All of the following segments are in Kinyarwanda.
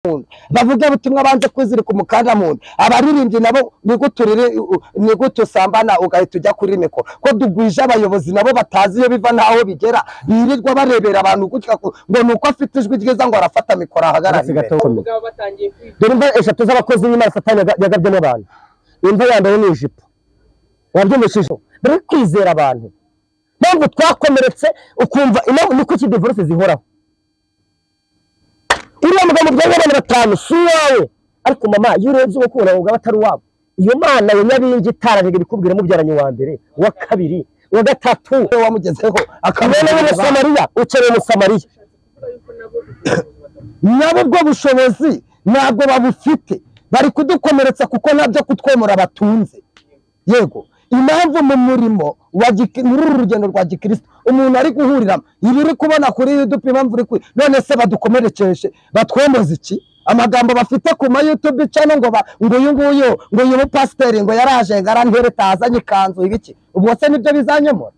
muntu bavugabutumwa banze kwizirika umukanda muntu abaririmbyi nabo niguturire nigutu sambana ugahita ujya kuri mikoro ko dugwije abayobozi nabo batazi iyo biva n'aho bigera birirwa barebera abantu gutya ku- ngo ni uko afite ijwi ryiza ngo arafata mikoro ahagarare Uretse imbere gato gukomeza. Abagabo batangiye kwiga dore imva eshatu z'abakozi b'Imana satani yaga- yagabyemo abantu imva ya mbere ni ijipo wabyumvishije bari kwizera abantu mpamvu twakomeretse ukumva impamvu ni kuki divorce zihoraho uriya mugabo mubyara abana batanu si uwawe ariko mama iyo urebye uwo kubona ubwo aba atari uwabo iyo mana ya nyabingi itarajyaga ibikubwira mubyaranye uwa mbere uwa kabiri uwa gatatu wamugezeho kabone n'umusamariya ukeneye umusamariya kuvuga yuko nabo ubwabo batatu nabo ubwo bushobozi ntabwo babufite bari kudukomeretsa kuko nabyo kutwemura batunze yego impamvu mu murimo wa giki- muri uru rugendo rwa gikristo umuntu ari guhuriramo ibiri kubona kuri yudupe impamvu uri kuri none se badukomerekeje batwemoza iki amagambo bafite ku ma youtube channel ngo ba- ngo uyu nguyu ngo uyu mupasiteri ngo yaraje ngo arantereta azanye ikanzu ibiki ubwo se nibyo bizanyemura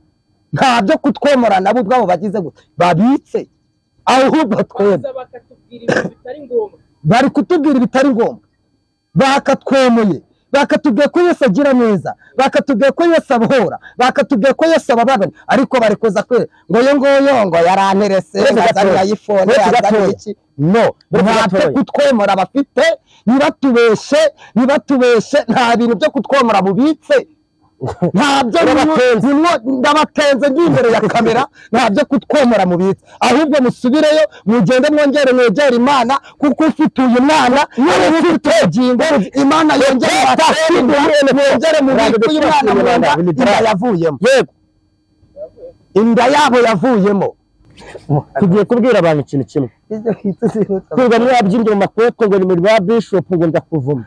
ntabyo kutwemura nabo ubwabo bagize gute babitse ahubwo twemera baza bakatubwira ibintu bitari ngombwa bari kutubwira ibitari ngombwa bakatwemuye bakatubwira ko Yesu agira neza bakatubwira ko Yesu abohora bakatubwira ko Yesu ababagana ariko bari kuza kwe ngo yo nguyo ngo yaranterese Uretse azanye gatoya. ayifone Uretse azanye gatoya. iki no Uretse ntacyo gatoya. kutwemura bafite nibatubeshe nibatubeshe nta bintu byo kutwemura bubitse ntabyo Ndabatenze. bimwo ndabatenze ndi imbere ya kamera ntabyo kutwemura mubitse ahubwo musubireyo mugende mwongere mwegere imana kuko ufite uyu mwana niwe ufite ubugingo imana yongere ibatere, mwongere mubitse uyu mwana mu nda inda yavuyemo yego inda yabo yavuyemo tugiye kubwira abantu ikintu kimwe kwiga mwabyimbye mu makote ngo ni muri ba bishop ngo ndakuvuma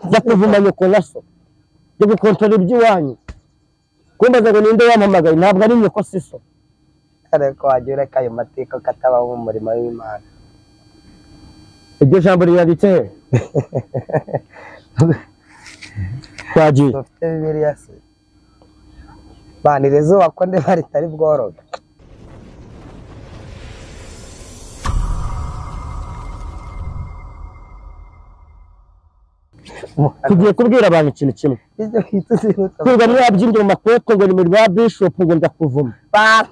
ndakuvuma nyoko na so ndi gukontorora iby'iwanyu kumbaza ngo ninde wampamagaye ntabwo ari nyoko si so ariko wagiye ureka ayo mateka katabaho mu murimo w'imana iryo jambo rirabitse he twagiye dufite bibiliya se banira izuba ko ndiba ritari bworoga tugiye kubwira abantu ikintu kimwe ibyo bita uzihuta kwiga mwabyimbye mu makote ngo ni muri ba bishop ngo ndakuvuma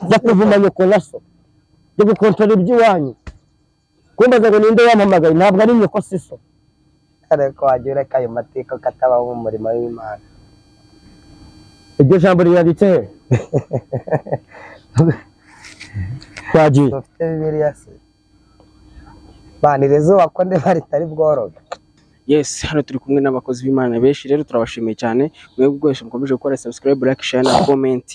ndakuvuma nyoko na so ndi gukontorora iby'iwanyu kumbaza ngo ninde wampamagaye ntabwo ari nyoko si so ariko wagiye ureka ayo mateka katabaho mu murimo w'imana iryo jambo rirabitse he twagiye dufite bibiliya se banira izuba ko ndiba ritari bworoga yes hano turi kumwe n'abakozi b'imana benshi rero turabashimiye cyane mwebwe bwose mukomeje gukora subscribe like share na comment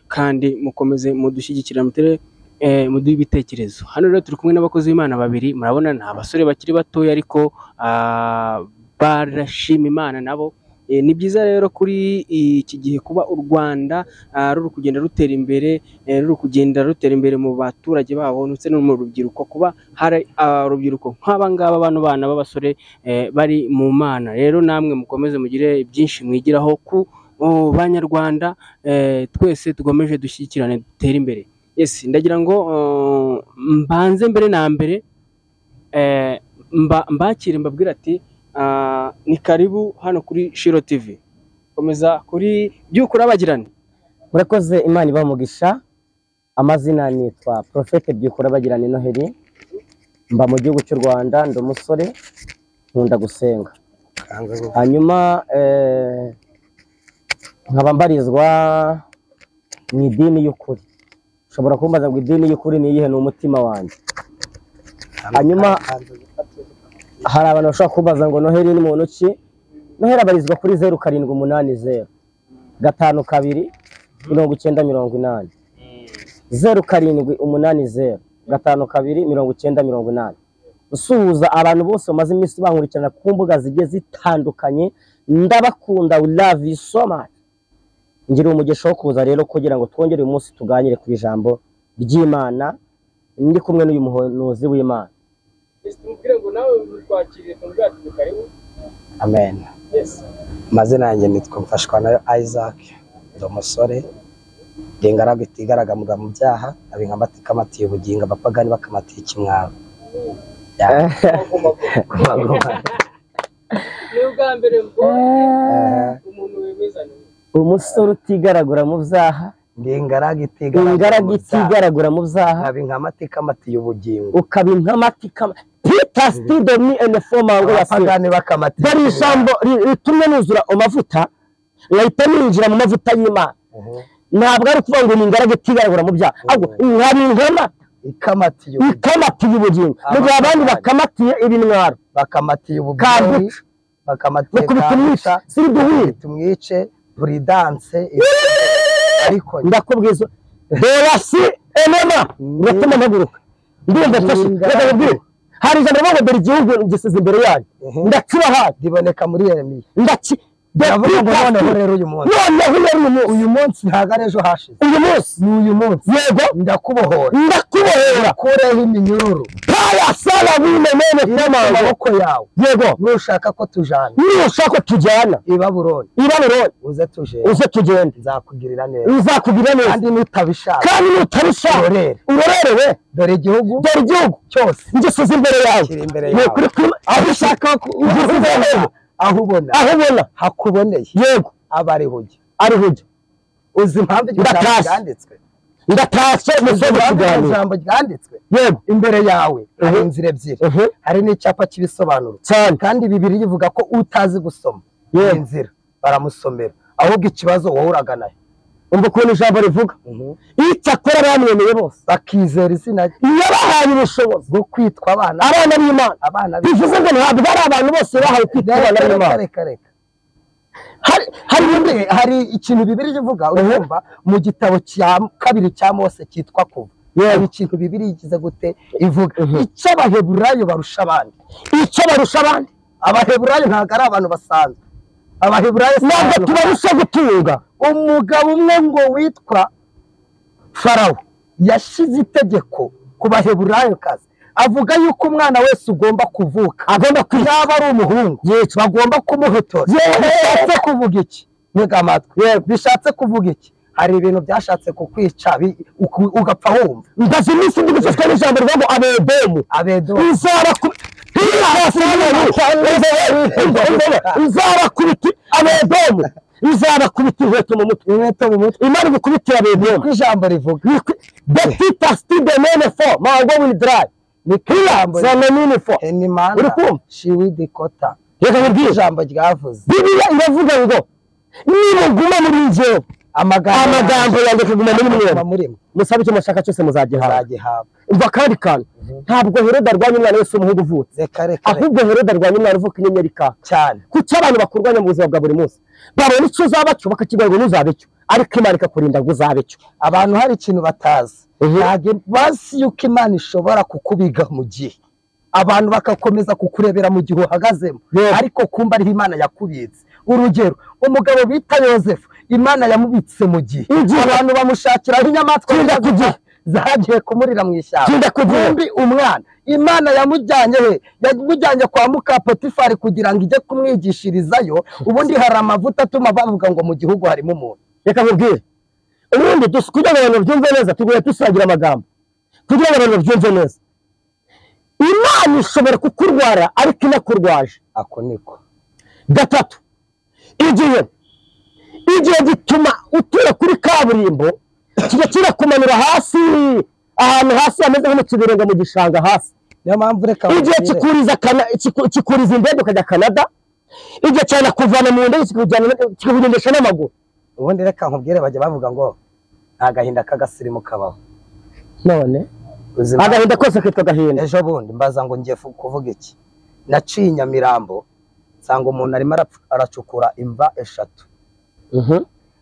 kandi mukomeze mudushyigikira mutere eh, muduhe ibitekerezo hano rero turi kumwe n'abakozi b'imana babiri murabona ni abasore bakiri batoya ariko ah, barashima imana nabo Eh, ni byiza rero kuri iki gihe kuba u Rwanda ah, ruri kugenda rutera imbere eh, ruri kugenda rutera imbere mu baturage babo ndetse no mu rubyiruko kuba hari urubyiruko nk'aba ngaba bano bana b'abasore eh, bari mu mana rero namwe mukomeze mugire byinshi mwigiraho ku oh, banyarwanda eh, twese tugomeje dushyikirane dutere imbere yes ndagira ngo oh, mbanze mbere na mbere eh, mba- mbakire mbabwira ati ah, ni karibu hano kuri shiro tv komeza kuri byukura abagirane murakoze imana ibamugisha amazina nitwa porofete byikora bagirana noheli mba mu gihugu cy'u rwanda ndi umusore nkunda gusenga hanyuma eh, nkaba mbarizwa mu idini y'ukuri ushobora kumbaza ngo idini y'ukuri ni iyihe ni umutima wanjye hanyuma hari abantu bashobora kubaza ngo noheli ni muntu ki noheli abarizwa kuri zeru karindwi umunani zeru gatanu kabiri mirongo icyenda mirongo inani zeru karindwi umunani zeru gatanu kabiri mirongo icyenda mirongo inani usuhuza abantu bose bamaze iminsi bankurikirana ku mbuga zigiye zitandukanye ndabakunda we love you so much ngira umugisha wo kuza rero kugira ngo twongere uyu munsi tuganire ku ijambo ry'imana ndi kumwe n'uyu muhanuzi w'imana Yes, tumubwire ngo nawe twakiriye tumubwire ati ni karibu amen yes amazina yanjye nitwa mfashwa nayo isaac ndi umusore ndi ingaragu itigaragamura mu byaha abinka bakamatiye ubugingo abapagani bakamatiye ikimwaro ni ubwa mbere mbonye umuntu wemezana umusore utigaragura mu byaha ndi ingaraga itigaragura ingaragu mu byaha. itigaragura mu byaha nkaba inkamati ikamatiye ubugingo ukaba inkamati ikama pita sitido ni enefoma ngo yasira abapagani bakamatiye dore ijambo ri- ritumye nuzura amavuta nkahita ninjira mu mavuta y'imana ubugingo. Mhm. ntabwo ari ukuvuga ngo ni ingaragu itigaragura mu byaha ahubwo nkaba inkamati ikamatiye ikamatiye ubugingo ubugingo mu gihe abandi bakamatiye ibintwaro bakamatiye ubugingo Kambuca. bakamatiye bakubita umwica kambuca siriduhire tumwice buridanse ariko ndakubwiza derasi enema uratuma mpaguruka ndumva mfashe reka nkubwire hari ijambo rivuga ngo dore igihugu gisize imbere yanyu Mhm. ndakibahaye riboneka muri Yeremiya ndaki ndavuga ngo Ndakita- noneho rero uyu munsi noneho rero uyu munsi uyu munsi ntabwo ari ejo hashize uyu munsi ni uyu munsi yego ndakubohora ndakubohera kureho iminyururu paya sara bine nene mu kamango maboko yawe yego nushaka ko tujana nushaka ko tujyana i Babuloni i babuloni uze tuje uze tugende nzakugirira neza bizakugirira neza kandi nutabishaka kandi nutarusha Urorere. urorerewe dore igihugu dore igihugu cyose ingeso z'imbere yawe kiri imbere ni yawe ukuri kuri aho ushaka ingeso z'imbere yawe aho ubona aho ubona hakuboneye yego aba ari hujya ari hujya uzi impamvu iryo jambo Ndatashye. ryanditswe ndatashye uzi umusozi impamvu iryo kuganira jambo ryanditswe yego imbere yawe hari Mhm. inzira ebyiri Mhm. hari n'icyapa cy'ibisobanuro cyane kandi bibiri bivuga ko utazi gusoma Yewe. iyi nzira baramusomera ahubwo ikibazo wahuraga nayo umva ukuntu ijambo rivuga icyakora bamwemeye bose bakizera izina iyo bahaye ubushobozi bwo kwitwa abana abana b'imana abana bivuze ngo ntabwo ari abantu bose bahawe kwitwa abana Reka, reka, b'imana reka, reka. hari hari undi Ubundi hari ikintu bibiri ivuga urumva mu gitabo cya kabiri cya mose cyitwa kuva hari ikintu bibiri igize gute ivuga icyo abaheburayo barusha abandi icyo barusha abandi abaheburayo ntabwo ari abantu basanzwe abaheburayo si ntabwo abantu tubarusha gutunga umugabo umwe ngo witwa farawo yashyize itegeko ku baheburayo kazi avuga yuko umwana wese ugomba kuvuka agomba yaba ari umuhungu bagomba kumuhotora bishatse kuvuga iki ntega amatwi bishatse kuvuga iki hari ibintu byashatse kukwica bi- uku- ugapfa wumva ndazi iminsi ndi gufashwa n'ijambo rivuga ngo abedomu abedo nzarakubita hirya hasi nzarakubita abedomu nzarakubita inkweto mu mutwe inkweto mu mutwe imana igukubitira abedomu ijambo rivuga betita stide nene fo mango wili darayi ni kiriya zananini fo Uri henimana kumva? shiwidikota reka nkubwire ijambo ryavuze bibiliya iravuga ngo nimuguma muri njyewe amagambo yanjye akaguma muri mwe aguma muri mwe musabe icyo mushaka cyose muzagihabwa muzagihabwa umva kandi kantu ntabwo herode arwanya umwana wese w'umuhungu uvutse reka reka reka ahubwo herode arwanya umwana uvuka inyenyeri ikaka cyane kuki abantu bakurwanya mu buzima bwa buri munsi babona icyo uzaba cyo bakakigira ngo ntuzabe cyo ariko imana ikakurinda ngo uzabe cyo abantu hari ikintu batazi Mhm. ntabwo bazi yuko imana ishobora kukubiga mu gihe abantu bagakomeza kukurebera mu gihe uhagazemo Yego. ariko kumva ariho imana yakubitse urugero umugabo bita yosefu imana yamubitse mu gihe Igihe. abantu bamushakiraho inyamaswa Tinda ku gihe. zagiye kumurira mu ishyamba Tinda ku gihe. bombi umwana imana yamujyanye he yamujyanye kwa muka potifari kugira ngo ijye kumwigishirizayo ubundi hari amavuta atuma bavuga ngo mu gihugu harimo umuntu reka nkubwire ubundi dus- kugira ngo abantu babyumve neza tugoye dusangira amagambo kugira ngo abantu babyumve neza imana ishobora kukurwara ariko inakurwaje ako niko gatatu igihe igihe gituma utura kuri kaburimbo kijya kirakumanura hasi ahantu hasi hameze nko mu kibirenga mu gishanga hasi niyo mpamvu reka igihe bakire. kikuriza kana- kiku- kikuriza indege ukajya kanada igihe cyane kuvana mu ndege kikujyana- kikugendesha n'amaguru ubundi reka nkubwire bajya bavuga ngo nta gahinda k'agasirimu kabaho none Uzi impamvu? agahinda kose kitwa agahinda ejo bundi mbaza ngo ngiye fu- kuvuga iki naciye i nyamirambo nsanga umuntu arimo arapfu- aracukura imva eshatu Mhm.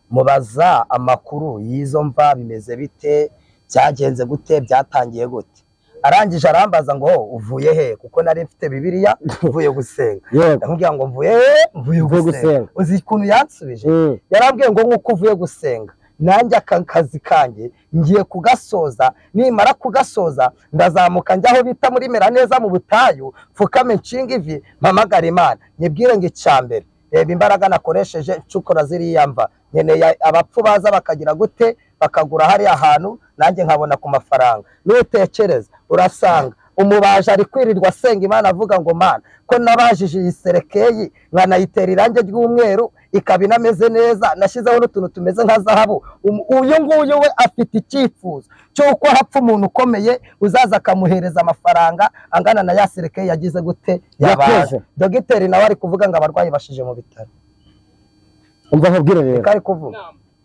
mubaza amakuru y'izo mva bimeze bite byagenze gute byatangiye gute arangije arambaza ngo "Oh, uvuye he kuko nari mfite bibiliya mvuye gusenga yego ndamubwira ngo mvuye he mvuye Mvuye gusenga gusenga. uzi ukuntu yansubije Mm. yarambwiye ngo nk'uko uvuye gusenga nanjye aka kazi kanjye ngiye kugasoza nimara kugasoza ndazamuka njya aho bita muri meraneza mu butayu mfukame nshinga ivi mpamagara imana nyibwire ngo icya mbere reba imbaraga nakoresheje ncukura ziriya mva nkeneye abapfu baza bakagira gute bakagura hariya hantu nanjye nkabona ku mafaranga nutekereza urasanga umubaji ari kwirirwa asenga imana avuga ngo mana ko nabajije iyi serekeyi nkanayitera irangi ry'umweru ikaba inameze neza nashyizeho n'utuntu tumeze nka zahabu Um- uyu nguyu we afite icyifuzo cy'uko hapfa umuntu ukomeye uzaza akamuhereza amafaranga angana na ya serekeyi yagize gute yabaje Yakoze. dogiteri nawe ari kuvuga ngo abarwayi bashije mu bitaro umva nkubwire rero kari kuvuga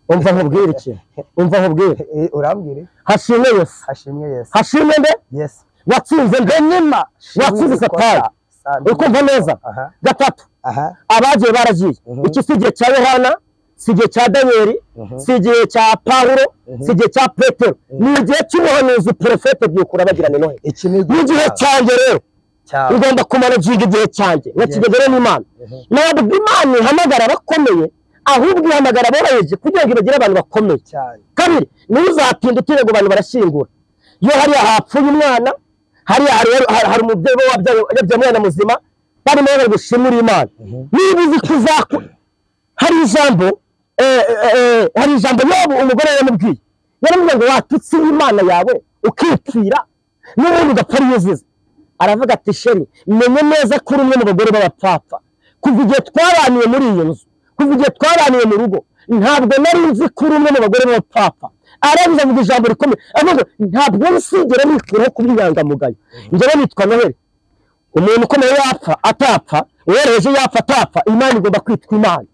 umva nkubwire iki umva nkubwire Eh, urambwire hashimwe yesu hashimye yesu hashimwe nde yesu watsinze nde nyuma watsinze Shimwe satani ikosa. Sandi. ukumva neza Aha. gatatu aha abagiye baragiye Mhm. iki si igihe cya yohana si igihe cya daniyeli si igihe cya pawulo si igihe cya petero ni igihe cy'umuhanuzi porofete byukura bagirana noheli iki ni n'igihe cyanjye rero cyawe ugomba kumanaginga igihe cyanjye nkakigendere n'imana ntabwo imana ihamagara abakomeye ahubwo ihamagara aboroheje kugira ngo ibagire abantu bakomeye cyane kabiri ntuzatinda utere ngo abantu barashyingura iyo hariya hapfuye umwana hariya hari, hari, hari umubyeyi we wabyaye yabyaye umwana muzima barimo bari gushimira imana niba uzi ko uzaku hari ijambo eh, eh, eh, hari ijambo yobu umugore yamubwiye yaramubwiye ngo watutse imana yawe ukipfira n'ubundi ugapfa ari yuzuze aravuga ati sheri menye neza ko uri umwe mu bagore b'abapfapfa kuva igihe twabaniye muri iyi nzu kuva igihe twabaniye mu rugo ntabwo nari nzi ko uri umwe mu bagore b'abapfapfa arabiza avuga ijambo rikomeye avuga ngo, ntabwo nsigera nikuraho kuba inyangamugayo njyewe nitwa noheli umuntu ukomeye yapfa atapfa uworoheje yapfa atapfa imana igomba kwitwa imana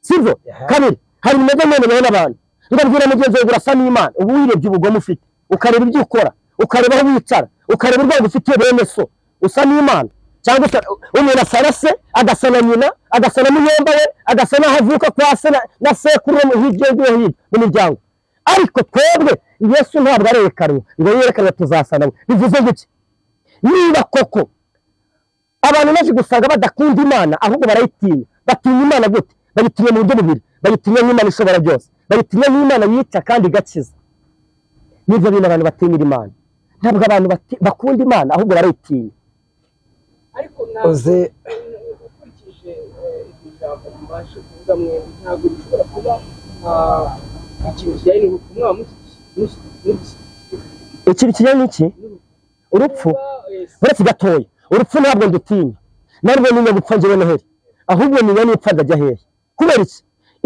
sibyo kabiri hari bimeze mwemewe n'abantu ndabwira mugenzi wawe urasa n'imana uba wirebye ubugome ufite ukareba ibyo ukora ukareba aho wicara ukareba urwego ufitiye bene so usa n'imana cyangwa usa- umuntu asarase agasa na nyina agasa na muyomba we agasa n'aho avuka kwa se na- na sekuru wo mu- hirya no hino mu miryango ariko twebwe yesu ntabwo arerekanwa ngo yerekanwe tuzasana we bivuze gutya niba koko abantu benshi gusanga badakunda imana ahubwo barayitinya batinya imana gute bayitinya mu buryo bubiri bayitinya nk'imana ishobora byose bayitinya nk'imana yica kandi igakiza nibyo bintu abantu batinyira imana ntabwo abantu bati- bakunda imana ahubwo barayitinya ariko ntabwo uzi ukurikije eh, iryo jambo mubashe kuvuga mwembi ntabwo bishobora kuba ah, ikintu kijyanye n'urupfu mwaba mushyigikiye- mushyigikiye- mushyigikiye ikintu kijyanye n'iki urupfu kuba, eh, uretse gatoya urupfu ntabwo ndutinya narwo ninya gupfa njyewe noheli ahubwo ninya nipfa ndajya hehe kubera iki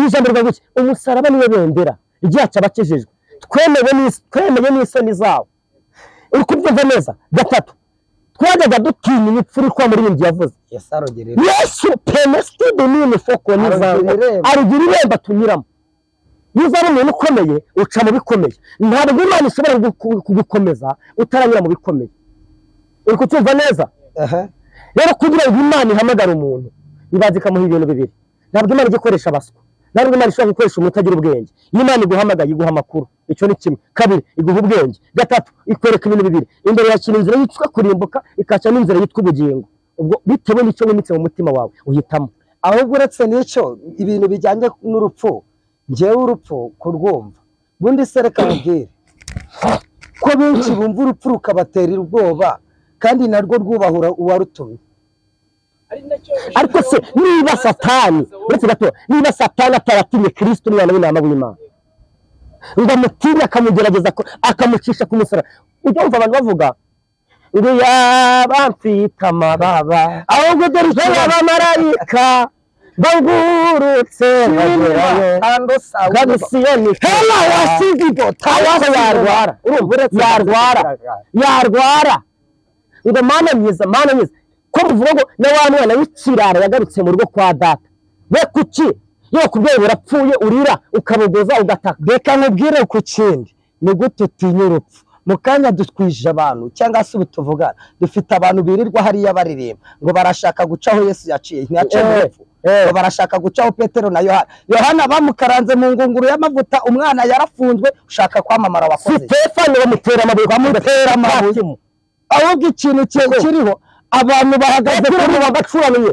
ijambo rivuga gutya umusaraba niwe bendera ryaca abakijijwe twemewe n'is- twemeye n'isoni zawo uri kubyumva neza gatatu twajyaga dutinya imipfura ikwa muri iyi nzu yavuze yesu arugerera yesu penasitide nini foko Arugira irembo. arugira irembo tunyuramo iyo uzaba umuntu ukomeye uca mu bikomeye ntabwo imana ishobora kugu- kugukomeza utaranyura mu bikomeye uri kutumva neza aha rero kugira ngo imana ihamagare umuntu ibanza ikamuha ibintu bibiri ntabwo imana ijya ikoresha abaswa ntabwo imana ishobora gukoresha umuntu utagira ubwenge iyo imana iguhamagaye iguha amakuru icyo ni kimwe kabiri iguha ubwenge gatatu ikwereka ibintu bibiri imbere yakira inzira yitwa kurimbuka ikaca n'inzira yitwa ubugingo ubwo bitewe n'icyo wimitse mu mutima wawe uhitamo ahubwo uretse n'icyo ibintu bijyanye n'urupfu ngewe urupfu kurwumva ubundi se reka nkubwire ko benshi bumva urupfu rukabatera ubwoba kandi narwo rwubahura uwarutumye ari nacyo ariko se niba satani uretse gato niba satani ataratinye kirisito umwana w'intama w'imana ngo amutinye akamugerageza ko- akamucisha ku musaraba ujya wumva abantu bavuga ngo yaba mfite amababa ahubwo dore icyo abamarayika bagurutse bagerayo kandi siyoni hela wasize ibyo tawaza yarwara urumva yarwara yarwara ngo mana myiza mana myiza ko muvuga ngo na wa mwana w'ikirara yagarutse mu rugo kwa data we kuki yo kubyeyi burapfuye urira ukabuguza ugataka reka nkubwire ku kindi ni gute utinya urupfu mu kanya dutwije abantu cyangwa se ubu tuvugana dufite abantu birirwa hariya baririmba ngo barashaka guca aho yesu yaciye ntiyaciye mu Eh, rupfu ngo barashaka guca aho petero na yohana yohana bamukaranze mu ngunguru y'amavuta umwana yarafunzwe ushaka kwamamara wakoze sitefani bamutera amabuye bamutera amabuye ahubwo ikintu ki- kiriho abantu bahagaze kuri ubu bagacuranye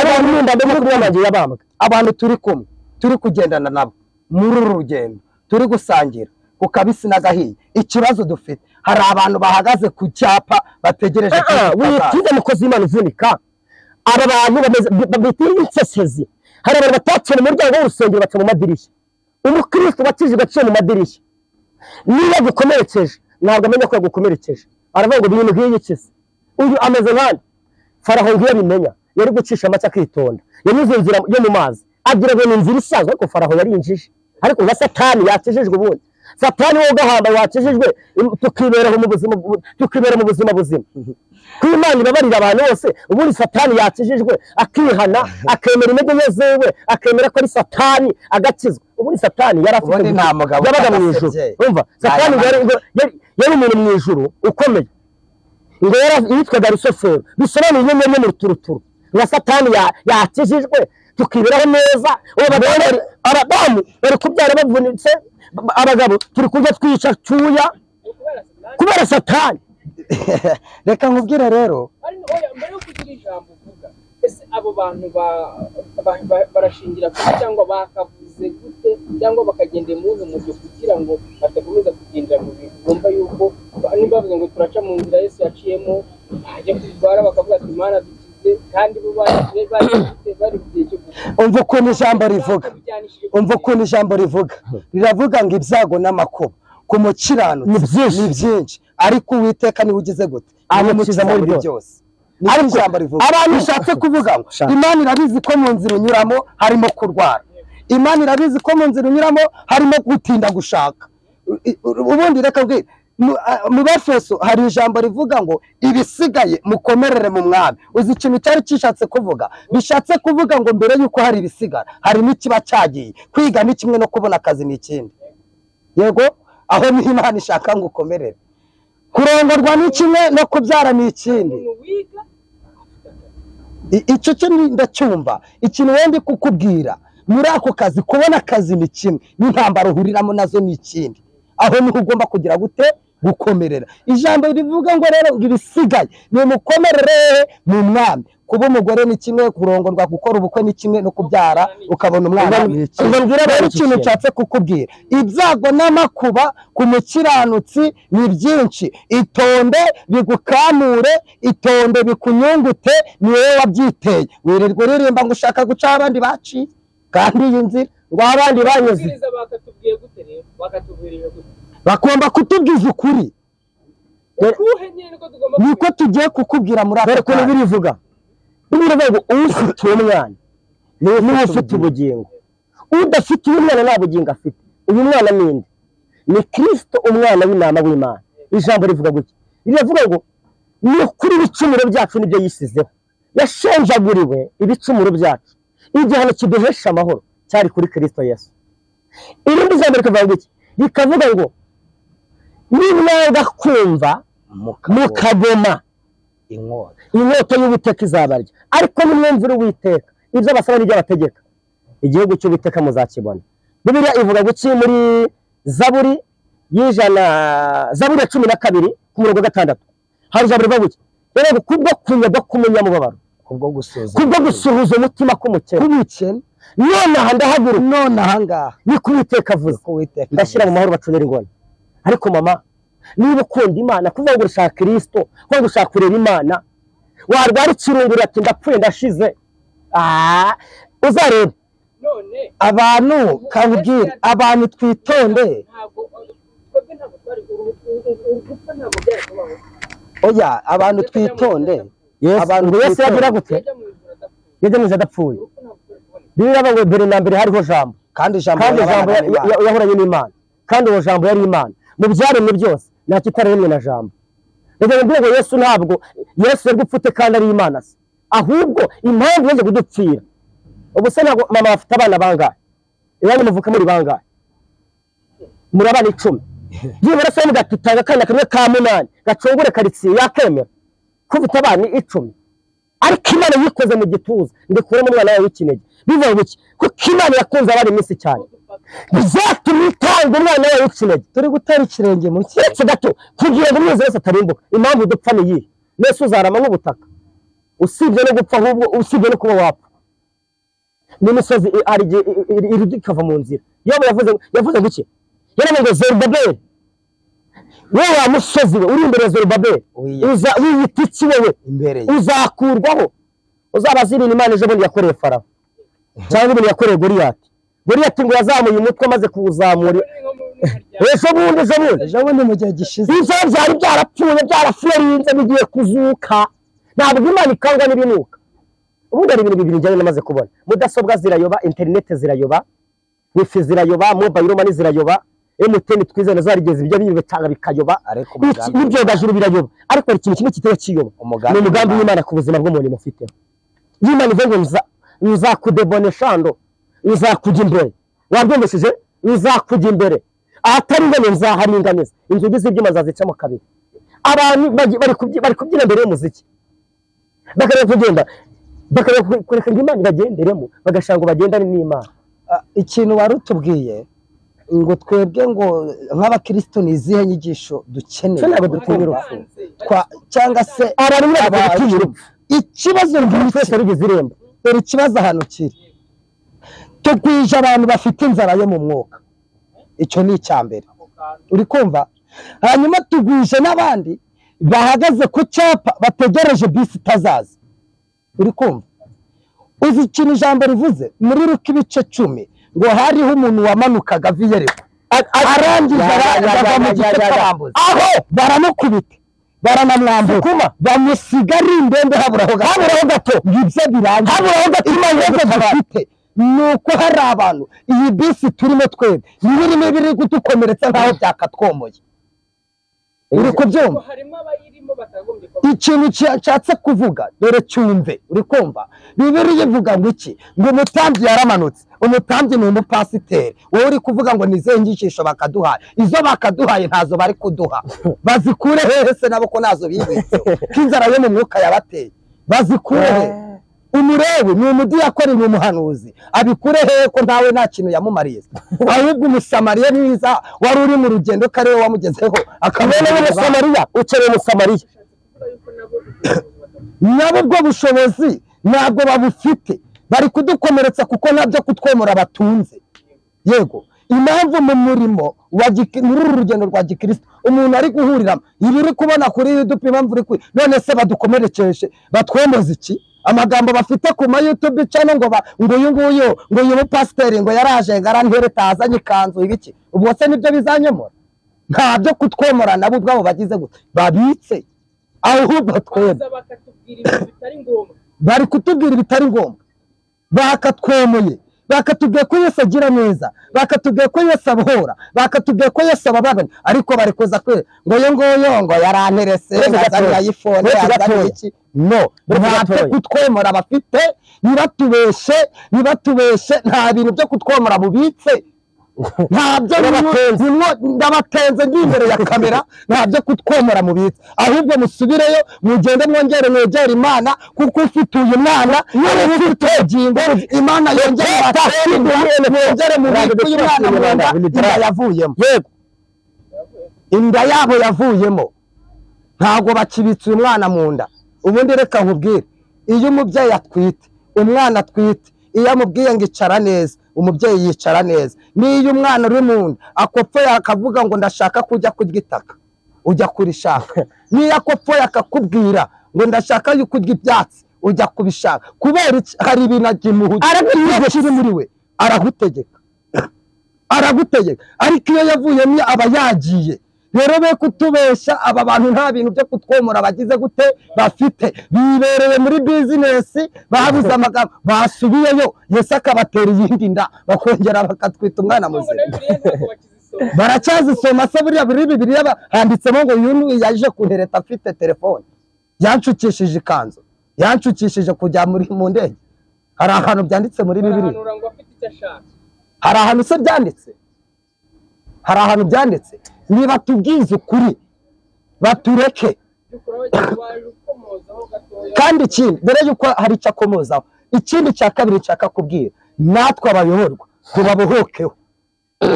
abantu n'indabo no kubamangira abambwa abantu turi kumwe turi kugendana nabo muri uru rugendo turi gusangira ku kabisi n'agahiye ikibazo dufite hari abantu bahagaze ku cyapa bategereje ko tutazaza. witize mukozi w'imana uvunika aba bantu bameze babita insesezi hari abantu bataciye mu muryango w'urusengero baca mu madirishya umukristo wakijijwe aciye mu madirishya niba agukomerekeje ntabwo amenya ko yagukomerekeje aravuga ngo ibintu nk'iyi kize uyu ameze nkande faraho ntiyabimenya yari gucisha amace akitonda yanyuze inzira yo mu mazi agira ngo ni inzira isanzwe ariko faraho yarinjije ariko na satani yakijijwe ubundi satani wowe ugahamba wakijijwe im- tukiberaho mu buzima bu- tukibera mu buzima buzima ko imana ibabarira abantu bose ubundi satani yakijijwe akihana akemera intege nke ziwe akemera ko ari satani agakizwa ubundi satani yari afite Ubundi nta gusa- mugabo yabaga mu ijuru utabasebye. umva satani Aya yari yari- yari umuntu mu ijuru ukomeye ngo yara- yitwaga rusufero bisobanuye inyenyeri yo mu ruturuturu nka satani ya- yakijijwe tukiberaho neza ubu abagore bari- abadamu bari kubyara bavunitse ba- abagabo turi kurya twica cyuya kubera satani reka nkubwire rero ariko oya mbere yo kugira ijambo uvuga ese abo bantu ba- ba- ba- barashingira kuki cyangwa bakavuze gute cyangwa bakagendera mu wuhe mujyo kugira ngo badakomeza kugendera mu bintu bumva yuko ba- niba bavuze ngo turaca mu nzira yesu yaciyemo bajya kutwara bakavuga ati mana dukize kandi bo bari bari bari mu gihe cyo gupfa umva ukuntu ijambo rivuga umva ukuntu ijambo rivuga riravuga ngo ibyago n'amakuba ku mukiranutsi Ni byinshi. ni byinshi ariko uwiteka niwe ugize gute aramukiza muri byose niko Ariko ijambo rivuga abantu- bishatse kuvuga ngo Shaka. imana irabizi ko mu nzira unyuramo harimo kurwara imana irabizi ko mu nzira unyuramo harimo gutinda gushaka I- u- ubundi reka mbwira mu- a- mu bafeso hari ijambo rivuga ngo ibisigaye mukomerere mu mwami uzi ikintu cyari gishatse kuvuga bishatse kuvuga ngo mbere y'uko hari ibisigara hari n'ikiba cyagiye kwiga ni kimwe no kubona akazi ni ikindi yego aho niho imana ishaka ngo ukomerere kurongorwa ni kimwe no kubyara ni ikindi umuntu wiga I- icyo cyo ni- ndacyumva ikintu wenda kukubwira muri ako kazi kubona akazi ni kimwe n'intambara uhuriramo nazo ni ikindi aho niho ugomba kugira gute gukomerera ijambo rivuga ngo rero ibisigaye ni mukomerere mu mwami kuba umugore ni kimwe kurongorwa gukora ubukwe ni kimwe no kubyara ukabona umwana ni ikindi ubwo rero mbwira abantu ikintu ikintu. nshatse kukubwira ibyago n'amakuba ku mukiranutsi ni byinshi itonde bigukamure itonde bikunyungute ni wowe wabyiteye wirirwa uririmba ngo ushaka gucaho abandi baciye kandi iyi nzira ngo aho abandi banyuze ababwiriza bakatubwiye gute rero bakatubwiriye gute bagomba kutubwiza ukuri uruhe nyine niko tugomba niko tugiye kukubwira muri dore aka ukuntu kanya birivuga birivuga ngo ufite uwo mwana niwe niwe ufite ubugingo udafite uyu mwana nta bugingo afite uyu mwana ni inde ni kirisito umwana w'intama w'imana ijambo rivuga gutya riravuga ngo ni ukuri ibicumuro byacu nibyo yisizeho yashenjaguriwe ibicumuro byacu igihano kiduhesha amahoro cyari kuri kirisito yesu irindi jambo rikavuga ngo iki rikavuga ngo nimwanga kumva mukagoma inkota inkota y'uwiteka izabarya ariko nimwumvira uwiteka ibyo abasaba n'iby'abategeka igihugu cy'uwiteka muzakibona bibiliya ivuga guki muri zaburi y'ijana zaburi ya cumi na kabiri ku murongo wa gatandatu hari ijambo rivuga guki rero ngo kubwo kunyagwa k'umunyamubabaro kubwo gusuzuma kubwo gusuhuza umutima k'umukene kubikene nonaha ndahaguruka none ahangaha ni ko uwiteka avuze ko witeka ndashyira mu mahoro bacunira ingona ariko mama niba ukunda imana kuvuga ngo urashaka kirisito kuvuga ngo ushaka kureba imana warwara ikirungurira ati ndapfuye ndashize Ah, uzarebe none abantu kabwira abantu twitonde ntabwo twebwe ntabwo twari urupfu ntabwo byari oya abantu twitonde abantu Abantu buri wese twitonda. yagira gute yajya mu ijoro adapfuye yagejeje adapfuye urupfu ntabwo twari bibiliya iravuga kuboneka ngo mbere na mbere hariho jambo kandi ijambo kandi jambo yarabanaga n'Imana. yahoranye n'imana kandi uwo jambo yari imana mu byaremwe byose nta kitaremwe na jambo reka mbwira ngo yesu ntabwo yesu yari gupfute kandi ari imana se ahubwo impamvu yaje kudupfira ubu se ntabwo mama bafite abana bangahe iwanyu muvuka muri bangahe muri abana icumi byibura se muga tutanga akana kamwe ka munani gacungure karitsiye yakemera kufite abana icumi ariko imana yikoze mu gituza ndikuramo umwana wawe w'ikinege bivuga ngo iki kuko imana yakunze abana iminsi cyane bizatumye itanga umwana wawe w'ikinege turi gutera ikirenge mu cye keretse gato kugira ngo umwezi wese atarimbuka impamvu dupfa ni iyihe mbese uzarama nk'ubutaka usibye no gupfa ahubwo usibye no kuba wapfa n'imisozi i- hari igihe i- i- i- irudi ikava mu nzira yobu yavuze yavuze guke yaravuze ngo zerubabeli wowe wa musozi we uri imbere ya zerubabeli Wiyahuye. uza wiyita iki wowe imbere ye uzakurwaho uzabaza ibintu imana ejo bundi yakoreye farawo cyangwa ibintu yakoreye goriyati goriyati ngo yazamuye umutwe amaze kuwuzamura Ni nko mu- ese bundi ese bundi ejo bundi mu gihe gishize biza byari byarapfuye byarafuyerinze bigiye kuzuka ntabwo imana ikangwa n'ibinuka ubundi hari ibintu bibiri njyewe namaze kubona mudasobwa zirayoba interineti zirayoba wifi zirayoba mobayiro mani zirayoba emutiyeni twize nazo harigeze ibyo bibitanga bikayoba ariko Iki- n'ibyogajuru birayoba ariko hari ikintu kimwe kitari kiyoba umugambi ni umugambi w'imana ku buzima bw'umuntu mufiteho iyo imana ivuze ngo nza- nzakudebone shando nzakujya imbere wabyumvishije nzakujya imbere ahatari ingano nzaharinganiza inzugi z'ibyuma nzazicamo kabiri abantu bagi- bari kubyi- bari kubyina imbere y'umuziki bakareba kugenda bakareba ku- kureka ngo imana ibagenderemo bagashaka ngo bagendane n'imana Ah, ikintu wari utubwiye ngo twebwe ngo nk'abakristo ni izihe nyigisho dukeneye Twe ntabwo dutinya urupfu. Twa- cyangwa se abantu bari Aba- gutinya urupfu ikibazo umuntu wese wabigize irembo dore ikibazo ahantu kiri tugwije abantu bafite inzara yo mu mwuka icyo ni icya mbere uri kumva hanyuma tugwije n'abandi bahagaze ku cyapa bategereje bisi itazaza uri kumva uzi ikintu ijambo rivuze muri ruka ibice cumi ngo hariho umuntu wamanukaga aviyereko arangije bava mu gice cy'abambuzi aho baramukubita baranamwambura bamusiga ari indembe haburaho gato haburaho gato ngibyo birangiye haburaho gato ikibazo dufite ni uko hari abantu iyi bisi turimo twebwe niba irimo ibiri kudukomeretsa nkaho byakatwomoye uri kubyumva harimo abayirimo batagombye ikintu nshatse kuvuga dore cyumve uri kumva bibiri ivuga ngo iki ngo umutambyi yaramanutse umutambyi ni umupasiteri wowe uri kuvuga ngo ni izihe nyigisho bakaduhaye izo bakaduhaye ntazo bari kuduha bazikure hehe se nabo ko ntazo bibitseho ko inzara yo mu mwuka yabateye bazikure hehe umurewe ni umudiyakoni ni umuhanuzi abikure hehe ko ntawe nta kintu yamumariye ahubwo umusamariya ni mwiza wari uri mu rugendo ko ari we wamugezeho bene akamubwira b'umusamariya ukeneye umusamariya nabo ubwo bushobozi ntabwo babufite bari kudukomeretsa kuko nabyo kutwemura batunze yego impamvu mu murimo wa giki- muri uru rugendo rwa gikristo umuntu ari guhuriramo ibi uri kubona kuri yudupe impamvu uri kuri none se badukomerekeje batwemoza iki amagambo bafite ku ma yutube cano ngo ba- ngo uyu nguyu ngo uyu mupasiteri ngo yaraje ngo arantereta azanye ikanzu ibiki ubwo se nibyo bizanyemura ntabyo kutwemura nabo ubwabo bagize gusa babitse ahubwo twebwe kubaza bakatubwira ibintu bitari ngombwa bari kutubwira ibitari ngombwa bakatwemuye bakatubwira ko yesu agira neza bakatubwira ko yesu abohora bakatubwira ko yesu abababana ariko bari kuza kwe ngo yo nguyo ngo yaranterese Twese gatoya. yazanye ayifone Twese yazanye gatoya. iki no Twese ntabyo gatoya. kutwemura bafite nibatubeshe nibatubeshe nta bintu byo kutwemura bubitse ntabyo Ndabatenze. bimwo ndabatenze ndi imbere ya kamera ntabyo kutwemura mubitse ahubwo musubireyo mugende mwongere mwegere imana kuko ufite uyu mwana niwe ufite ubugingo imana yongere abatenda mwongere mubitse uyu mwana mu nda inda yavuyemo yego inda yabo yavuyemo ntabwo bakibitse uyu mwana mu nda ubundi reka nkubwire iyo umubyeyi atwite umwana atwite iyo amubwiye ngo icara neza umubyeyi yicara neza n'iyo umwana uri mu nda akopfoye akavuga ngo ndashaka kujya kurya itaka ujya kurishaka n'iyo akopfoye akakubwira ngo ndashaka kurya ibyatsi ujya kubishaka kubera iki? hari ibintu agimuhuye kiri muri we aragutegeka aragutegeka ariko iyo yavuyemo aba yagiye rero be kutubeshya aba bantu nta bintu byo kutwomora bagize gute bafite bibereye muri bizinesi babuze amagambo basubiyeyo yesu akabatera iyindi nda bakongera bakatwita umwana Ngo muzima na Bibiliya ntabwo bakizisoma baracyazisoma se buriya buri bibiriya ba- handitsemo ngo uyu ni yaje kuntereta afite telefone yanshukishije ikanzu yanshukishije kujya muri mu ndege hari ahantu byanditse muri bibiriya barahanura ngo afite icyo ashaka hari ahantu se byanditse hari ahantu byanditse nibatubwize ukuri batureke by'ukuri abagizi baje gukomozaho gatoya kandi ikindi mbere y'uko hari icyo akomozaho ikindi cya kabiri nshaka kubwira natwe abayoborwa tubabohokeho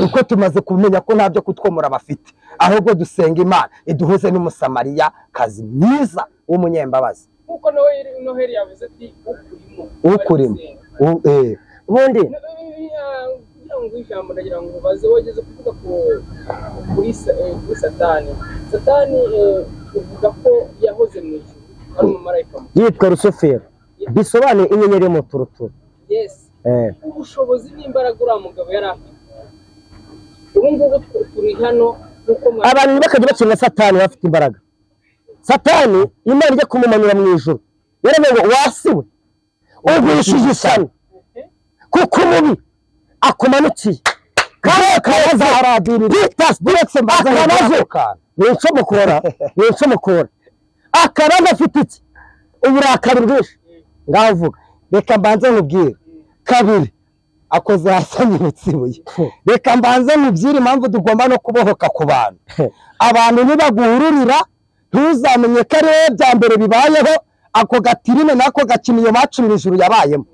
kuko tumaze kumenya ko nta byo kutwomora bafite ahubwo dusenga imana iduhuze n'umusamariya kazi mwiza w'umunyembabazi nk'uko noheli noheli yavuze ati ukurimo ukurimo barasenga. U- eh. ubundi No- eh, kugira ngo ijambo ndagira ngo baze wageze kuvuga ku kuri sa- eh, kuri satani satani eh, uvuga ko yahoze mu ijuru ari umumarayika muto yitwa rusufero bisobanuye inyenyeri yo mu turuturu yes Eh. ubushobozi n'imbaraga uriya mugabo yari afite ubu ngubu tu- turi hano nk'uko mwa- abantu bakajya bakinga satani bafite imbaraga satani imana ijya kumumanura mu ijoro yaravuga ngo wasi we ugurishije ishyano kuko umubi akumanukiye kare kare azaharadiriye hitasi buretse akabazo ni incomokora ni incomokora akabazo afite iki uburakari bwinshi ngavuga reka mbanze nkubwire kabiri akoze ahasanye umutsibuye reka mbanze nkubwire impamvu tugomba no kubohoka ku bantu abantu nibaguhururira ntuzamenye ko ari wowe bya mbere bibayeho ako gatirine n'ako gakino iyo maci mu ijuru yabayemo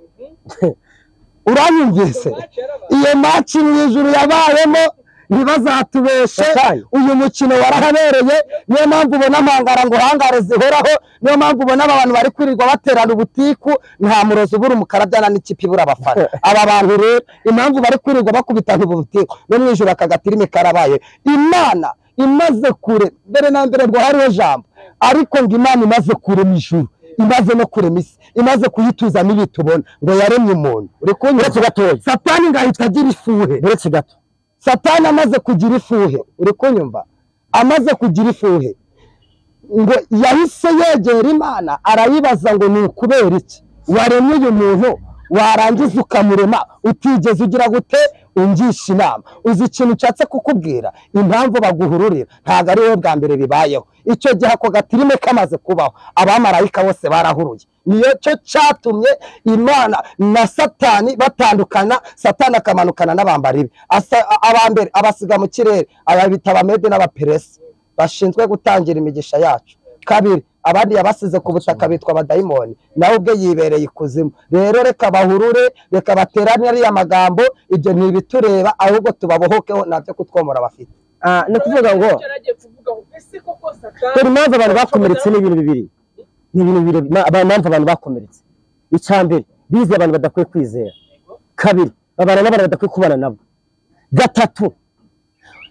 uranyumvise Match yarabaye. iyo maci mu ijuru yabayemo ntibazatubeshe Satani. uyu mukino warahabereye niyo mpamvu ubona amangara ngo hangare zihoraho niyo mpamvu ubona aba bantu bari kwirirwa baterana ubutiku nta murozi ubura umukarabyana n'ikipe ibura abafana aba bantu rero impamvu bari kwirirwa bakubitana ubutiku no mu ijoro aka gatirime karabaye imana imaze kure mbere na mbere ngo hariho jambo ariko ngo imana imaze kure mu ijuru imaze no kurema isi imaze kuyituzamo ibitubona ngo yaremye umuntu uri kunyura satani ngo ahita agira ifuhe buretse gato satani amaze kugira ifuhe uri kunyumva amaze kugira ifuhe ngo yahise yegera imana arayibaza ngo ni ukubera iki waremye uyu muntu warangiza ukamurema utigeze ugira gute ungisha inama uzi ikintu ushatse kukubwira impamvu baguhururira ntabwo ari wowe bwa mbere bibayeho icyo gihe ako gatirime kamaze kubaho abamarayika bose barahuruye niyo cyo cyatumye imana na satani batandukana satani akamanukana n'abambari be Asa- a- abambere abasiga mu kirere aba bita abamede n'abaperesi bashinzwe gutangira imigisha yacu kabiri abandi yabasize ku butaka bitwa abadayimoni nawe ubwe yibereye ikuzimu rero reka bahurure reka baterane ariya magambo ibyo ntibitureba ahubwo tubabohokeho nabyo kutwomora bafite Ah, ni ukuvuga ngo Icyo yaragiye kuvuga ngo ese koko Satani- dore impamvu abantu bakomeretse ni ibintu bibiri ni ibintu bibiri ma- aba- impamvu abantu bakomeretse icya mbere bize abantu badakwiye kwizera kabiri babana n'abantu badakwiye kubana nabo gatatu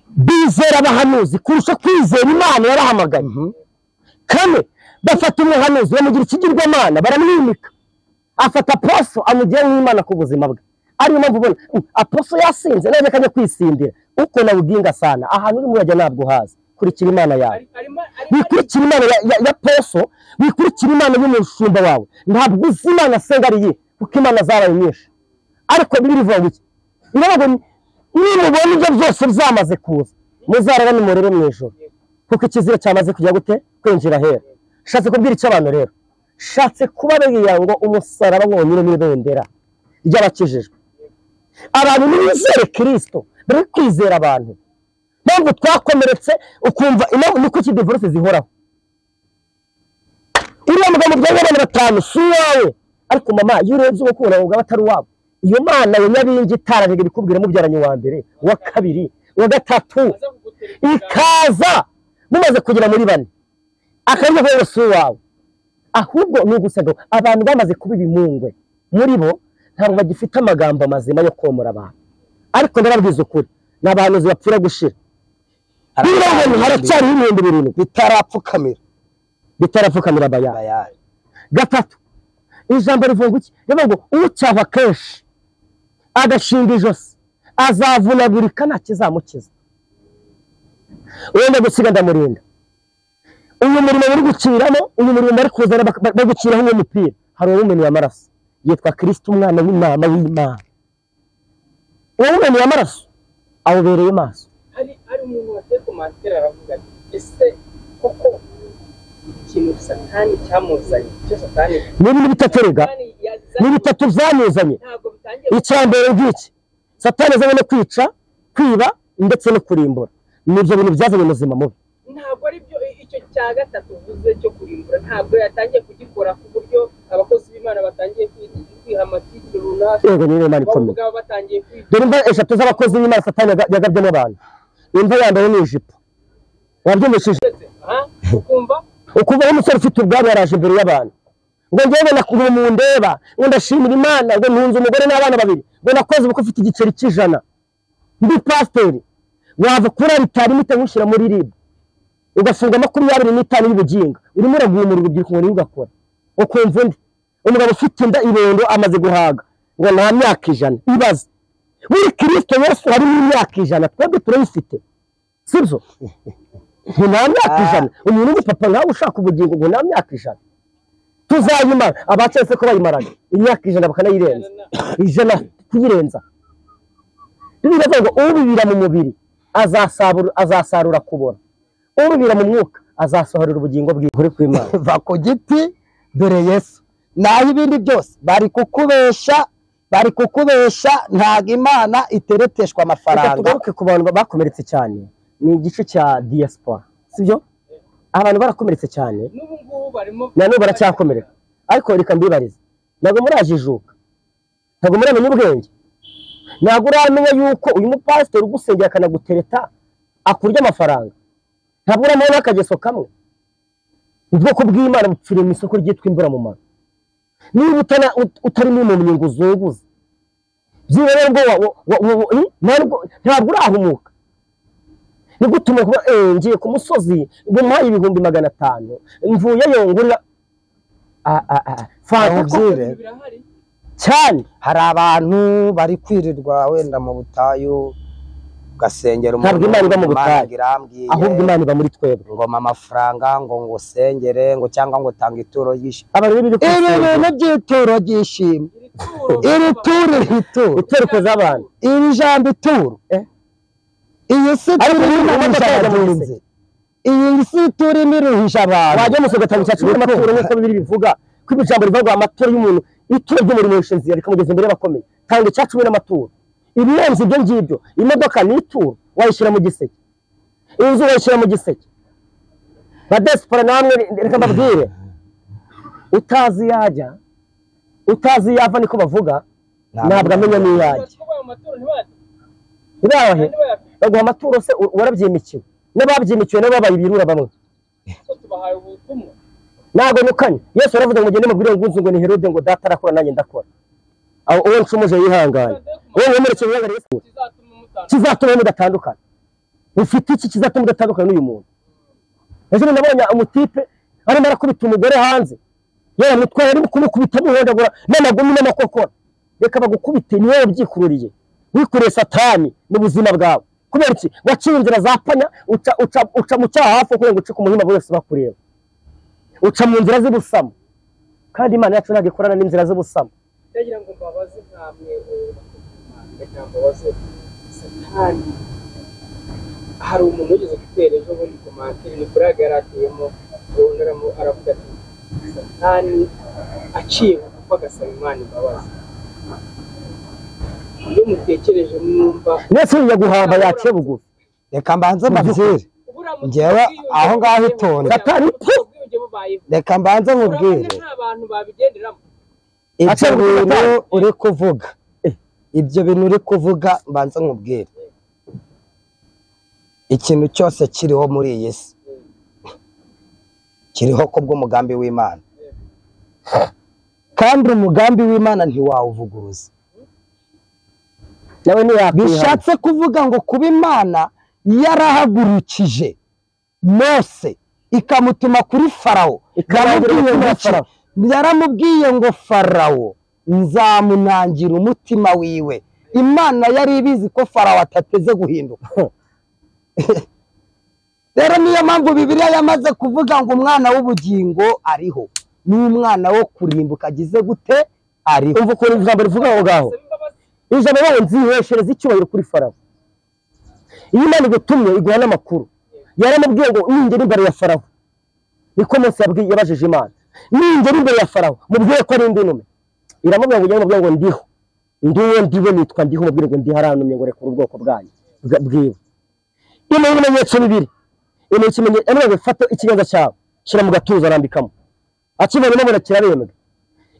bizera abahanuzi kurusha kwizera imana yabahamagaye kane bafata umuhanuzi bamugira ikigirwamana baramwimika afata aposo amugira nk'imana ku buzima bwe ariyo mpamvu ubona "Mm, aposo yasinze none kajya kwisindira uko nawubwinga sana ahantu urimo urajya ntabwo uhazi kurikira imana yawe ari- arimo- arimo- wikurikira imana ya, ya, ya poso wikurikira imana y'umushumba wawe ntabwo uzi imana asenga ari iye kuko imana zabaye nyinshi ariko bibiliya ivuga ngo iki iravuga ngo nimubona ibyo byose byamaze kuza muzarara nimurere mu ijoro kuko ikizira cyamaze kujya gute kwinjira hera shatse kubwira icyo abantu rero shatse kubabwira ngo umusaraba wonyine n'ibendera ry'abakijijwe abantu nibizere kirisito bari kwizera abantu mpamvu twakomeretse ukumva impamvu ni kuki divorce zihoraho uriya mugabo byari abana batanu si uwawe ariko mama iyo urebye uwo kubona ubwo aba atari uwabo iyo mana ya nyabingi itarajyaga ibikubwira mubyaranye uwa mbere uwa kabiri uwa gatatu aza kugutera ikiganza. ikaza mumaze kugera muri bane akaryo kawe si uwawe ahubwo ni ugusabwa abantu bamaze kuba ibimungwe muri bo ntabwo bagifite amagambo mazima yo komora abantu ariko ndarabwiza ukuri ni abahanuzi bapfira gushira buriya ahantu haracyariho ibihumbi birindwi bitarapfukamira bitarapfukamira abayari bayari gatatu ijambo rivuga iki rivuga ngo ucyaha kenshi agashinga ijosi azavunagurika nta kizamukiza wenda gusiga ndamurinda uyu murimo bari guciramo uyu murimo bari kuzana bak- bak- baguciraho uwo mupira hari uwumenuye amaraso yitwa kirisita umwana w'intama w'imana uwo wumenuye amaraso awubereye maso hari hari umuntu wagiye ku matera aravuga ati ese koko ikintu satani cyamuzanye icyo satani ni ibintu bitaterega Satani yazanye- ni bitatu byamuzanye ntabwo bitangiye icya mbere ngiki satani azanye no kwica kwiba ndetse no kurimbura ni ibyo bintu byazanye ubuzima mubi ntabwo ari byo icyo cya gatatu uvuze cyo kurimbura ntabwo yatangiye kugikora ku buryo abakozi b'imana batangiye kwi- kwiha amatike runaka yego niyo imana baba ikomeye ubwabo batangiye kwiga dore imva eshatu z'abakozi b'imana satani yaga- yagabyemo abantu imva yambaye n'ijipo wabyumvishije aha ukumva ukuvaho umusore ufite ubwabo yaraje imbere y'abantu ngo ngewe nakuba mundeba ngo ndashimira imana ngo ntunze umugore n'abana babiri ngo nakoze ubukwe ufite igiceri cy'ijana ndi pasiteri wava kuri aritari mite nkushyira muri ribu ugafunga makumyabiri n'itanu y'ubuginga urimo uragumura urubyiruko ngo niwe ugakora ukumva undi umugabo ufite inda ibondo amaze guhaga ngo nta myaka ijana ibaze buri kirisito yesu ari mu myaka ijana twebwe turayifite sibyo ngo nta myaka ijana umuntu w'umupapa nkawe ushaka ubugingo ngo nta myaka ijana tuzayimara abacetse ko bayimaranye imyaka ijana bakanayirenza ijana kuyirenza biravuga ngo ubibira mu mubiri azasabura- azasarura kubora urubira mu mwuka azasohorera ubugingo bwiwe uri ku imana va ku giti dore yesu naho ibindi byose bari kukubesha bari kukubesha ntabwo imana itereteshwa reka amafaranga tugaruke ku bantu bakomeretse cyane ni igice cya diaspora sibyo abantu barakomeretse cyane n'ubu ngubu barimo na n'ubu baracyakomereka ariko reka mbibarize ntabwo murajijuka ntabwo muramenya ubwenge ntabwo uramenya yuko uyu mupasiteri ugusengera akanagutereta akurya amafaranga ntabwo uramenya n'akageso kamwe ubwoko bw'imana bupfiriye mu isoko ryitwa imburamumaro niba utana- ut- utarimo impumyi ngo uzunguze byibura nubwo wa- wa- wa- wa- wa- eh, ntabwo- ntabwo urahumuka ni gute umuntu kuba eh ngiye ku musozi bamuhaye ibihumbi magana atanu mvuyeyo ngurira Ah, ah, ah, fanta ko- Awubwire. birahari cyane hari abantu bari kwirirwa wenda mu butayu ugasengera Ntabwo Imana iba mu butayu. ngo irambwiye ahubwo imana iba muri twebwe ngo mpa amafaranga ngo ngo usengere ngo cyangwa ngo utanga ituro ry'ishimwe abantu biri ibi bintu by'ituro ry'ishimwe iri turo iri turo iri turo utereko z'abantu iri jambo ituro Eh? iyi si Ariko turi ubu iruhije imodoka yajya mu abagenzi iyi si turi iruhije abantu wajya mu gatabu cya cumi n'amaturo nk'uko bibiri bivuga ko ijambo rivuga amaturo y'umuntu ituro ry'umurimo w'inshinzi rikamugeza imbere y'abakomeye tanga icya cumi n'amaturo ibirenze ibyo ngibyo imodoka ni ituro wayishyira mu giseke inzu wayishyira mu giseke badesipora namwe reka mbabwire utazi iyo ajya utazi iyo ava niko bavuga ntabwo amenya n'iyo ajya batwaye amaturo ntibati irahe kandi bayafite baguha amaturo se u- warabyimikiwe n'ababyimikiwe nabo babaye ibirura bamwe ko tubahaye ubutumwa ntabwo nukanye yesu aravuze ngo ngende mubwire ngo unzi ngo ni herode ngo data arakora nanjye ndakora aho uwo nshumuje yihangane uwo mwemereke wihangane yesu kizatuma kizatuma mutandukana mudatandukana ufite iki kizatuma udatandukana n'uyu muntu ejo bundi nabonye umutipe arimo arakubita umugore hanze yaramutwaye arimo kumukubita amuhondagura n'amagumi n'amakokora reka bagukubite ni wowe ubyikururiye wikoreye satani mu buzima bwawe kubera iki waciye inzira za panya uca, uca, uca mu cyaha hafi kugira ngo ucike umuhima bose bakureba uca mu nzira z'ubusamo kandi imana yacu ntabwo ikorana n'inzira z'ubusamo ndagira ngo mbabaze nkamwe reka mbabaze satani hari umuntu wigeze gutera ejo bundi ku mantire ni burage yari atuyemo arunaramo aravuga ati satani aciye kuko agasaba imana imbabazi iyo mutekereje mwumva ndetse yaguhamba yaciye bugufi reka mbanze mbabwire ubura Njyewe aho ngaho itonda. Satani, tu! reka mbanze nkubwire nta bantu babigenderamo ibyo Aca bugufi bintu atanu. uri kuvuga ibyo bintu uri kuvuga mbanze nkubwire ikintu cyose kiriho muri iyi si kiriho ku bw'umugambi w'imana kandi umugambi w'imana ntiwawuvuguruza nawe ntiyakwihana bishatse kuvuga ngo kuba imana yarahagurukije mose ikamutuma kuri farawo Ikamwambura Yaramubwiye umutima wa ngo iki? Farawo. yaramubwiye ngo farawo nzamunangira umutima wiwe imana yari ibizi ko farawo atateze guhinduka rero niyo mpamvu bibiliya yamaze kuvuga ngo umwana w'ubugingo ariho n'umwana wo kurimbuka agize gute ariho umva ukuntu ijambo rivuga aho ngaho Saba imbabazi ijambo bawe nziheshereza icyubahiro kuri farawo iyo imana igutumye iguha n'amakuru yaramubwiye ngo ningera imbere ya farawo niko munsi yabwiye yabajije imana ningera imbere ya farawo mubwire ko ari indi ntume iramubwira ngo ujye mubwira ngo ndiho ndiwe ndiwe nitwa ndiho mubwire ngo ndiho arantumye ngo rekura ubwoko bwanyu bwa- bwiwe imana ibimenyetso bibiri imana ikimenyetso ngo fata ikiganza cyawe shyira mu gatuza arambikamo akibonye mubona kirarembwa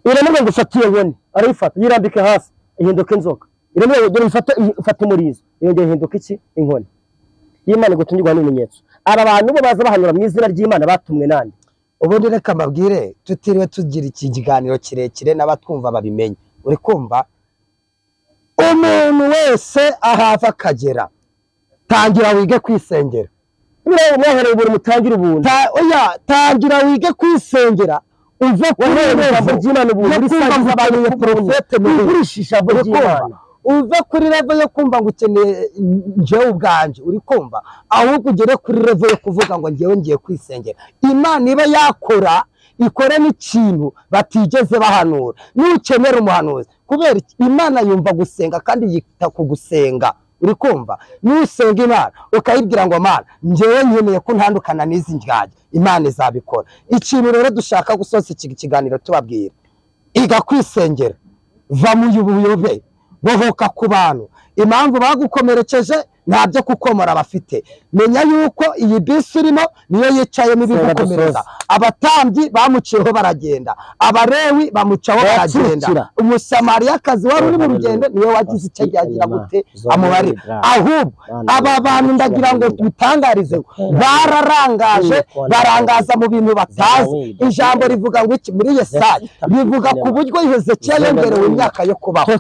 iramubwira ngo ufate iyo nkoni arayifata yirambike hasi ihinduka inzoka iramubwira ngo dore ifate ifate umurizo yongera ihinduka iki inkoni y'imana igutungirwa n'ibimenyetso aba bantu bo baza bahanura mu izina ry'imana batumwe nande ubundi reka mbabwire tutiriwe tugira iki kiganiro kirekire n'abatwumva babimenye uri kumva umuntu wese ahava akagera tangira wige kwisengera buriya mwahereye ubuntu mutangire ubuntu Ta- oya tangira wige kwisengera uve ku wahereye mu ijambo bibazo ry'imana ubuntu no kumva risangiza abantu abantu ubutumwa porofete mu wigurisha ijambo Uri kumva? ry'imana uve kuri revo yo kumva ngo ukeneye njyewe ubwanjye uri kumva ahubwo ugere kuri revo yo kuvuga ngo njyewe ngiye kwisengera imana iba yakora ikora n'ikintu batigeze bahanura nukenera umuhanuzi kubera iki? imana yumva gusenga kandi yita ku gusenga uri kumva nusenga imana ukayibwira ngo mana njyewe nkeneye ko ntandukana n'izi ndyage imana izabikora ikintu rero dushaka gusoza iki kiganiro tubabwira iga kwisengera va mu buyobe bohoka ku bantu impamvu bagukomerekeje ntabyo kukomora bafite menya yuko iyi bisi irimo niyo yicayemo ibigukomereza abatambyi bamuciyeho baragenda abarewi bamucaho baragenda Barakira. umusamariyakazi wari uri mu rugendo niyo wagize icyo agira gute amubarira ahubwo aba bantu ndagira ngo tubitangarize bararangaje barangaza mu bintu batazi ijambo rivuga ngo iki muri yesaya rivuga ku buryo hezekiya yongerewe imyaka yo kubaho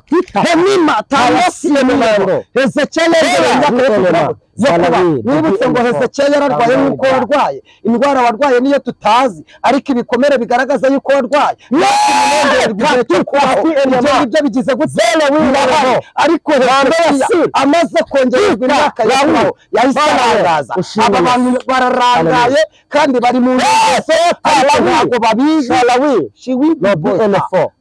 hemima tangasiye numero hezekiya yongerewe imyaka yo kubaho yo kuba wibutse ngo hezekiya yararwaye nk'uko warwaye indwara warwaye niyo tutazi ariko ibikomere bigaragaza yuko warwaye ibyo ngibyo bigize gutera w'ingaraho ariko hezekiya amaze kongererwa imyaka yo kubaho yahise arangaza aba bantu bararangaye kandi bari mu ngeso ariko ntabwo babizi She will be boss.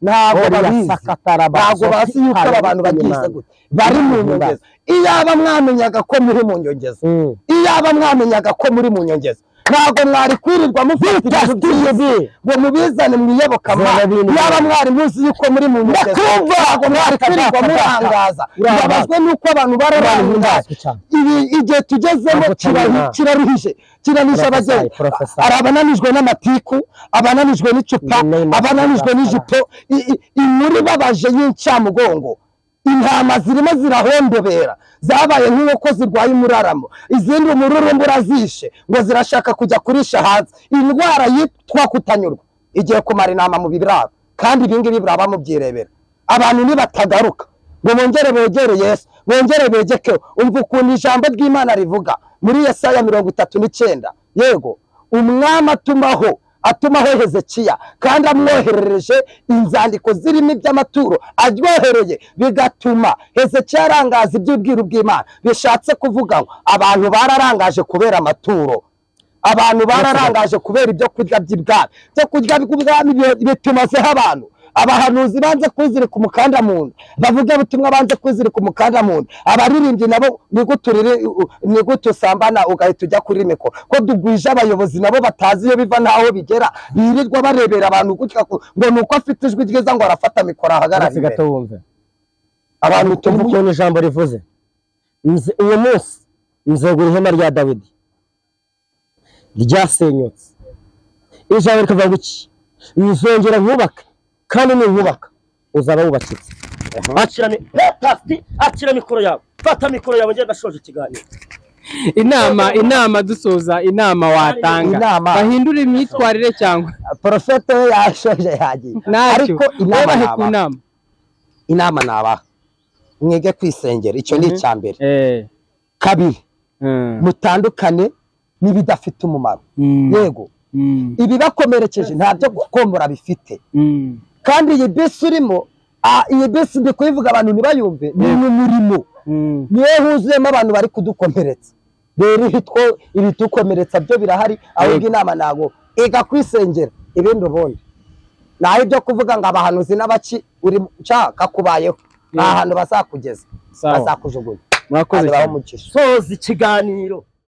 ntabwo babizi ntabwo bazi yuko aba bantu bagize gute bari mu nyongezo iyaba mwamenyaga ko muri mu nyongezo iyaba mwamenyaga ko muri mu nyongezo ntabwo mwari kwirirwa mufata ibintu by'iyi ngo mubizane mwiyobokamana iyaba mwari muzi yuko muri mu nyongezo ntabwo mwari kwirirwa murangaza mbabazwe nuko abantu bararangaza ibi igihe tugezemo kiraruhije kiraruhije kiraruhije abageni Professor. hari abananijwe n'amatiku abananijwe n'icupa abananijwe n'ijipo i- i- inkuru ibabaje y'incamugongo intama zirimo zirahondobera zabaye nk'inkoko zirwaye umuraramo izindi umururumba urazishe ngo zirashaka kujya kurisha hanze indwara yitwa kutanyurwa igiye kumara inama mu biraro kandi ibingibi biraba mubyirebera abantu nibatagaruka ngo bongere begere yesu bongere begekeho umva ukuntu ijambo ry'imana rivuga muri yesaya mirongo itatu n'icyenda yego umwami atumaho atumaho hezekiya kandi amwoherereje inzandiko zirimo iby'amaturo aryohereye bigatuma hezekiya arangaza iby'ubwiru bw'imana bishatse kuvuga ngo abantu bararangaje kubera amaturo abantu bararangaje kubera ibyo kurya by'ibwami ibyo kurya by'ubwami bi- bitumazeho abantu abahanuzi banze kwizirika umukanda mu nda bavuga ubutumwa banze kwizirika umukanda mu nda abaririmbyi nabo ni gute uriri- u- ni gute usambana ugahita ujya kuri mikoro ko dugwije abayobozi nabo batazi iyo biva n'aho bigera birirwa barebera abantu gutya ku- ngo ni uko afite ijwi ryiza ngo arafata mikoro ahagarara uretse gato imbere wumve abantu tumva tuvuga ukuntu ijambo rivuze Nze- uwo munsi nzegura ihema rya dawidi ryasenyutse ijambo rikavuga iki nzongera nkubaka kandi ninkubaka uzaba wubakitse akira mi- Eh, pasti, akira mikoro yawe fata mikoro yawe ngenda ndashoje ikiganiro inama inama dusoza inama watanga Inama. bahindure imyitwarire cyangwa porofete we yashoje yagiye ntacyo ariko inama wubahe ku nabaha. nama inama nabaha mwige kwisengera icyo ni icya mbere Eh, kabiri eh, mutandukane n'ibidafite umumaro mm, yego mm, ibibakomerekeje nta byo gukomora bifite mm. kandi iyi bisi urimo ah, iyi bisi ndi kuyivuga abantu ntibayumve ni umurimo Mm. niyo huzuyemo abantu bari kudukomeretsa rero ibitwo ibitukomeretsa byo birahari ahubwo inama ntabwo iga kwisengera ibindi ubundi naho ibyo kuvuga ngo abahanuzi n'abaki uri nshaka kubayeho nta hantu bazakugeza Sawa. bazakujugunya murakoze kandi cyane bamucisha soza ikiganiro